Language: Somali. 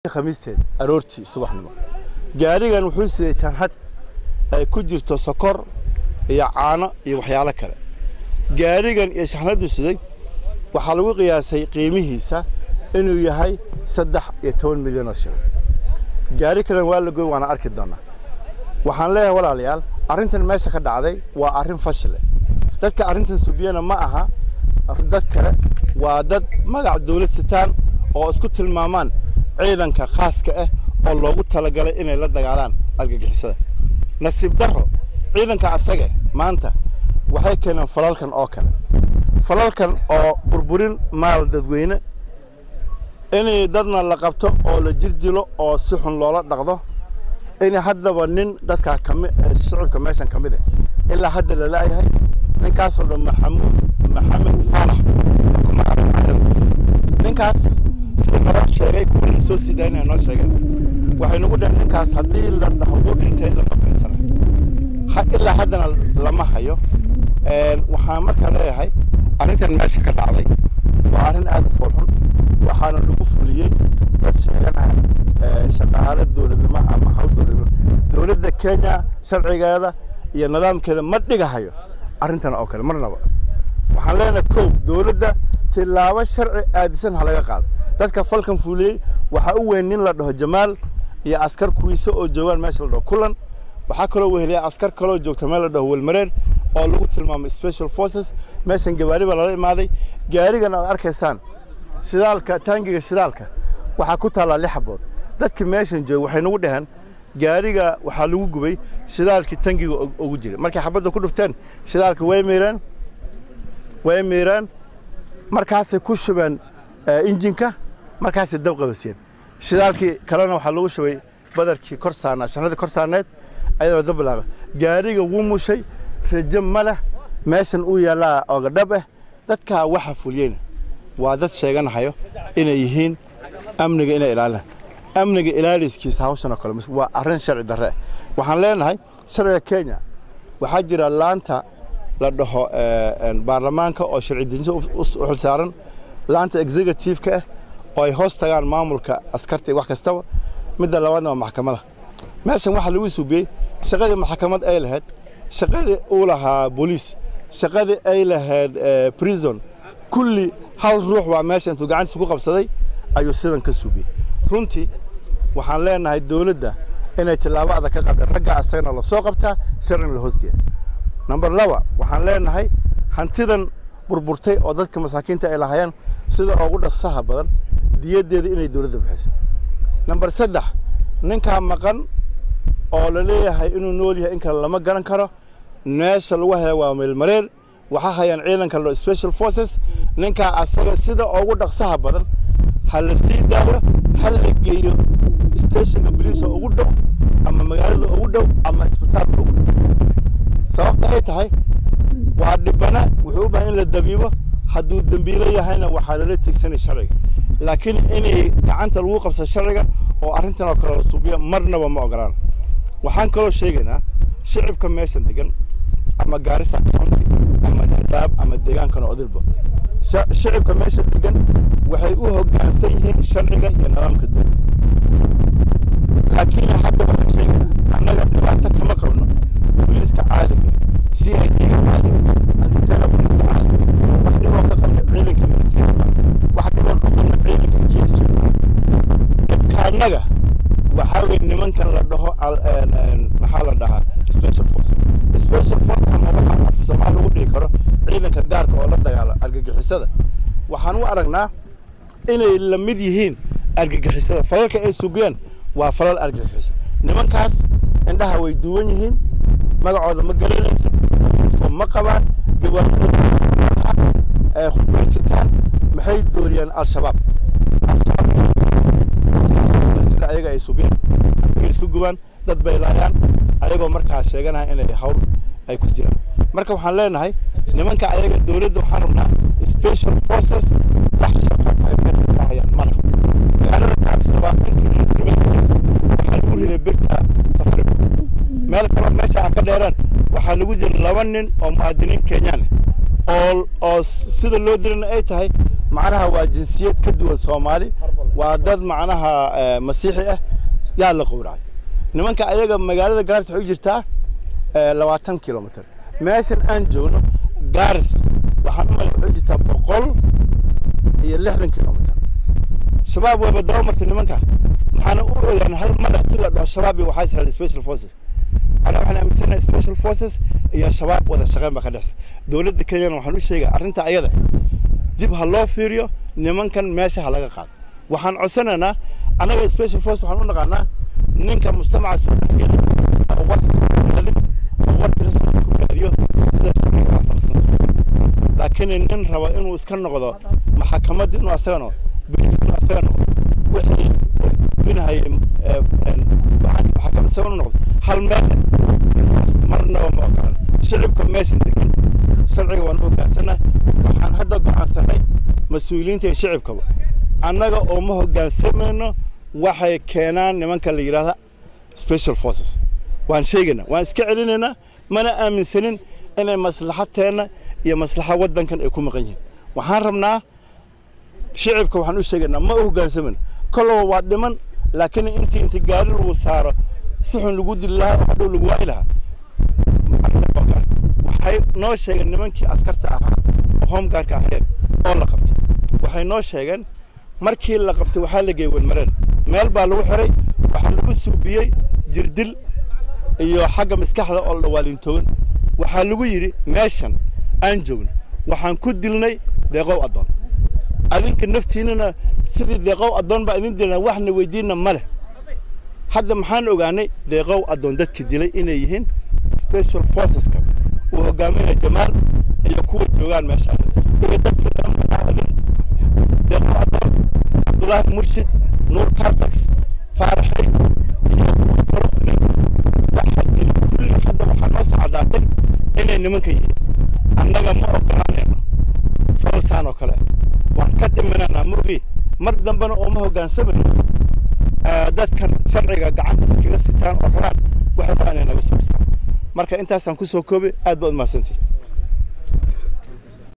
khamiisteed aroortii subaxnimo gaarigan wuxuu siday shanhad ay ku jirto sokor iyo caano iyo waxyaalo kale gaarigan iyo shanhaddu siday waxaa lagu qiyaasay qiimihiisa inuu yahay saddex iyo toban milyan oo shilin gaari kalen waa la goy waana arki doonaa waxaan leeyahay walaalayaal arrintan meesha ka dhacday waa arrin fashile dadka arrintan subiyana ma aha dad kale waa dad magac dawlad sitaan oo isku tilmaamaan ciidanka khaaska ah oo loogu talagalay inay la dagaalaan argagixisada nasiib darro ciidanka asaga maanta waxay keeneen falalkan oo kale falalkan oo burburin maal dadweyne inay dadna la qabto oo la jirdilo oo si xun loola dhaqdo in haddaba nin dadkaa kami shicibka meeshan ka mid ah ilaa hadda la la'yahay ninkaasoo dhan maxamuud maxamed faalax kuma aran carabi ninkaas sida naloo sheegay kuwa la soo sidaynaya noo sheegeen waxay nagu dhaheen ninkaas haddii la dhaho uu dhintay lama beensana ilaa haddana lama hayo waxaan markaa leeyahay arrintan meesha ka dhacday waa arrin aad u foolxun waxaana lagu fuliyey dad sheeganaya shaqaale dowladnimo ama hawl dowladnimo dowladda kenya sharcigeeda iyo nidaamkeeda ma dhigahayo arrintan oo kale marnaba waxaan leenahay kow dowladda tilaabo sharci aadisan ha laga qaado dadka falkan fuliyey waxaa u weyn nin la dhaho jamaal iyo askar kuwiisa oo joogaan meesha la dhaho kulan waxaa kaloo weheliya askar kaloo joogta meel la dhaho welmareer oo lagu tilmaamay special forces meeshan gawaari baa lala imaaday gaarigan aad arkaysaan shidaalka taangiga shidaalka waxaa ku taallaa lix xabood dadka meeshan jooga waxay nagu dhaheen gaariga waxaa lagu gubay shidaalkii tangiga ugu jiray markay xabadda ku dhufteen shidaalka way miireen way miireen markaasay ku shubeen injinka markaasay dab qabasiyeen shidaalkii kalena waxaa lagu shubay badarkii kor saarnaa shanadii kor saarneed ayadoo dab bilaaba gaariga wuu mushay rajo ma leh meeshan uu yaallaa ooga dhab ah dadkaa waxa fuliyeyna waa dad sheeganahayo inay yihiin amniga inay ilaalina amniga ilaaliskiisa hawshan oo kale waa arrin sharci darre waxaan leenahay sharciga kenya waxaa jira laanta la dhaho baarlamaanka oo sharci dejinta u xilsaaran laanta executive-ka ah oo ay hoos tagaan maamulka askarta iyo wax kastaba midda labaadna waa maxkamada meeshan waxaa lagu suubiyey shaqadii maxkamad ay lahayd shaqadii uu lahaa booliis shaqadii ay lahayd prison kulli hal ruux baa meesha intuu gacantiisa ku qabsaday ayuu sidan ka suubiyey runtii waxaan leenahay dowladda inay tillaabo adag ka qaadeen ragga asagana la soo qabtaa sharcina la hoosgeeya number laba waxaan leenahay hantidan burburtay oo dadka masaakiinta ay lahaayeen sida ugu dhaqsaha badan diyaddeeda inay dowladda bixiso number saddex ninkaa maqan oo la leeyahay inuu nool yahay in kale lama garan karo meesha lagu haya waa meelmareer waxaa hayaan ciidanka lo special forces ninkaa asaga sida ugu dhaqsaha badan ha la sii daayo ha la geeyo stationka boliis oo ugu dhow ama magaalada ugu dhow ama isbitaalka ugu dhow sababta ay tahay waa dhibana wuxuu u baahan in la dabiibo hadduu dembiilo yahayna waxaa lala tigsanay sharciga laakiin inay gacanta lagu qabso sharciga oo arrintan oo kale la suubiyo marnaba ma ogolaan waxaan kaloo sheegaynaa shicibka meeshan degan ama gaarisa county ama dadaab ama deegaankan oo odilba shicibka meesha degan waxay u hoggaansan yihiin sharciga iyo nidaamka dowladda laakiin hadda waxaan sheegaynaa annaga dhibaato kama qabno booliiska caaliga c i d-ga caaliga antitena booliiska caaliga wax dhiboo ka qabna ciidanka militariga wax dhiboo ka qabna ciidanka gs dhibka annaga waxaa weye nimankan la dhaho maxaa la dhahaa special force special force ama waxaa af soomaal lagu dhihi karo ciidanka gaarka oo la dagaala argagixisada waxaan u aragnaa inay la mid yihiin argagixisada falalka ay subiyeen waa falal argagixiso nimankaas indhaha way duwan yihiin magacooda ma garanaysa uniform ma qabaan gawaarida hubaysataan maxay dooriyaan al-shabaab sida ayaga ay subiyeen antiga isku gubaan dad bay laayaan ayagoo markaa sheeganaya inay hawl ay ku jiraan marka waxaan leenahay nimanka ayaga dowladda waxaan rabnaa special forces wax shaqo ay meesha ka hayaan mana magaalada kaas labaatan kilomitr waxaa lagu riday birta safariga meel kaloo meesha aan ka dheeraan waxaa lagu jira laba nin oo muwaadiniin kenyaan oo oo sida loo dirana ay tahay macnaha waa jinsiyad ka duwan soomaali waa dad macnaha masiixi ah yaa la qowracay nimanka ayaga magaalada gaaris waxay u jirtaa labaatan kilomitr meeshan aan joogno gaaris waxaan umala waxay u jirtaa boqol iyo lixdan kilomitr shabaab wayba daba martay nimanka waxaana u ogaan hal mara in la dhaho shabaab iyo waxaa sahla special forces anaa waxaan aaminsanahay special forces iyo shabaab wada shaqeyn baa ka dhexsa dowladda kenyana waxaan u sheegaya arrinta ayada dib ha loo fiiriyo nimankan meesha ha laga qaado waxaan codsanaynaa annaga special force waxaan u naqaanaa ninka mujtamaca soo dhexgeli oo warkasalin oo warka rasmiga ku raadiyo sida sharciga waafaqsan laakiin nin raba inuu iska noqdo maxakamadda inuu asaga noqdo biliska inuu asaga noqdo wixii gudbinahayay maxakamad asaga inuu noqdo hal meel intaas marnaba ma ogolaan shicibka meeshan degan sharciga waan u hogaansannaa waxaan hadda go'aansanay mas-uuliyiinta iyo shicibkaba annaga oo ma hoggaansamayno waxay keenaan nimanka la yidhaahda special forces waan sheegaynaa waan iska celinaynaa mana aaminsanin inay maslaxadteenna iyo maslaxa waddankan ay ku maqan yihiin waxaan rabnaa shicibka waxaan u sheegaynaa ma u hoggaansamayno kolloba waa dhiman laakiin intii inti gaari lagu saaro si xun lagu dili lahaa oo hadhow lagu waayi lahaa waxay noo sheegeen nimankii askarta ahaa oo homegaarka ahayeen oo la qabtay waxay noo sheegeen markii la qabtay waxaa la geeyey wadmareen meel baa lagu xiray waxaa lagu suubiyey jirdil iyo xagga maskaxda oo la dhawaalintoogan waxaa lagu yidhi meeshan aan joogno waxaan ku dilnay deeqow addoon adinka naftiinana sidii deeqow addoon baa idin dilna waxna weydiinna ma leh hadda maxaan ogaanay deeqow addoon dadka dilay inay yihiin special forceska uu hogaaminaya jamaal iyo kuwa joogaan meesha iyo dadka dhammaadin deeqow addoon cabdulaahi murshid nuur cartax faaraxay iyo kuwa kalo waxa dili kulli hadda waxaa noo soo caddaatay inay nimanka yihiin annaga ma ogolaanayno falsaan oo kale waan ka dhimananaa ma ogi mar dambena oo ma hoggaansamayno dadkan sharciga gacanta iskaga sitaan oo raaan waxay rabaa inay naga soo marka intaasaan ku soo koobay aad baad umahadsantihi